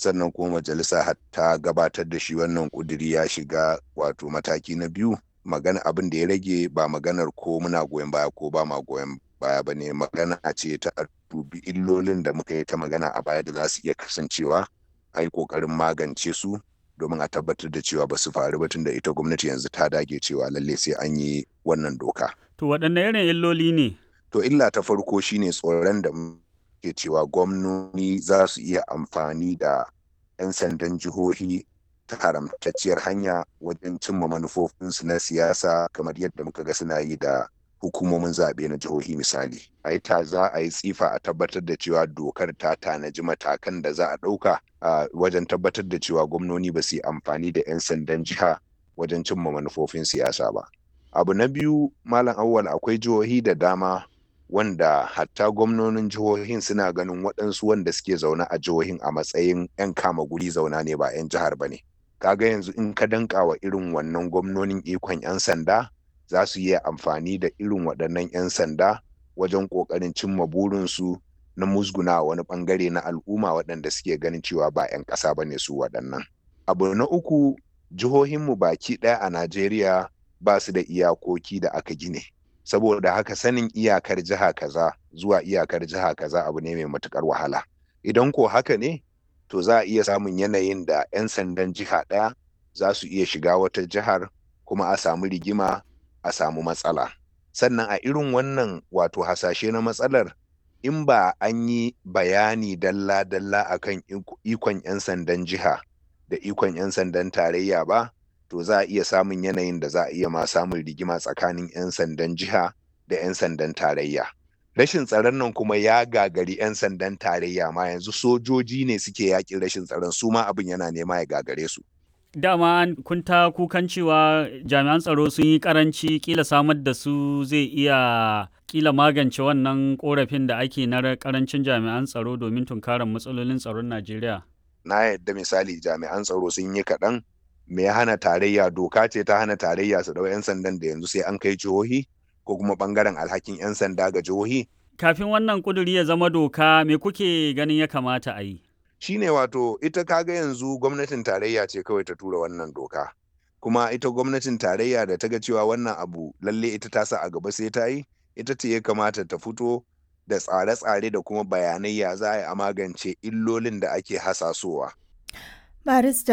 sannan kuma majalisa ta gabatar da shi wannan kuduri ya shiga wato mataki na biyu magana abin da ya rage ba maganar ko muna goyon baya ko ba ma goyon baya ba ne magana ce ta dubi illolin da muka yi ta magana a baya da za su iya kasancewa a yi kokarin magance su domin a tabbatar da cewa ba su faru ba tunda ita gwamnati yanzu ta dage cewa lalle sai an yi wannan doka. To waɗanne irin illoli ne? To illa ta farko shine tsoron da ke cewa gwamnoni za su iya amfani da 'yan sandan jihohi ta haramtacciyar hanya wajen cimma manufofinsu na siyasa kamar yadda muka ga suna yi da hukumomin zaɓe na jihohi misali. A yi ta za a yi tsifa a tabbatar da cewa dokar ta tanaji matakan da za a ɗauka a wajen tabbatar da cewa gwamnoni ba su yi amfani da 'yan sandan jiha wajen cimma manufofin siyasa ba. Abu na biyu Malam Awwal akwai jihohi da dama wanda hatta gwamnonin jihohin suna ganin waɗansu wanda suke zaune a jihohin a matsayin 'yan kama guri zauna ne ba 'yan jihar ba ne. Kaga yanzu in ka danka wa irin wannan gwamnonin ikon 'yan sanda za su yi amfani da irin waɗannan 'yan sanda wajen ƙoƙarin cimma burinsu na musguna wani ɓangare na al'umma waɗanda suke ganin cewa ba 'yan ƙasa ba ne su waɗannan. Abu na uku jihohinmu baki ɗaya a Najeriya ba su da iyakoki da aka gine. Saboda haka sanin iyakar jiha kaza zuwa iyakar jiha kaza abu ne mai matuƙar wahala. Idan ko haka ne, to za a iya samun yanayin da 'yan sandan jiha ɗaya za su iya shiga wata jihar kuma a samu rigima a samu matsala. Sannan a irin wannan wato hasashe na matsalar in ba an yi bayani dalla-dalla akan ikon 'yan sandan jiha da ikon 'yan sandan tarayya ba, to za a iya samun yanayin da za a iya ma samun rigima tsakanin 'yan sandan jiha da 'yan sandan tarayya. Rashin tsaron nan kuma ya gagari 'yan sandan tarayya ma yanzu sojoji ne suke yaƙin rashin tsaron su ma abin yana nema ya gagare su. dama kun ta kukan cewa jami'an tsaro sun yi karanci kila samar da su zai iya kila magance wannan korafin da ake na karancin jami'an tsaro domin tunkarar matsalolin tsaron Najeriya. Na yadda misali jami'an tsaro sun yi kaɗan me ya hana tarayya doka ce ta hana tarayya su ɗau 'yan sandan da yanzu sai an kai jihohi ko kuma ɓangaren alhakin 'yan sanda ga jihohi. Kafin wannan kuduri ya zama doka me kuke ganin ya kamata a yi? shine wato ita kaga yanzu gwamnatin tarayya ce kawai ta tura wannan doka kuma ita gwamnatin tarayya da ta ga cewa wannan abu lalle ita ta sa a gaba sai ta yi ita ce ya kamata ta fito da tsare-tsare da kuma bayanai ya za a yi a magance illolin da ake hasasowa. barista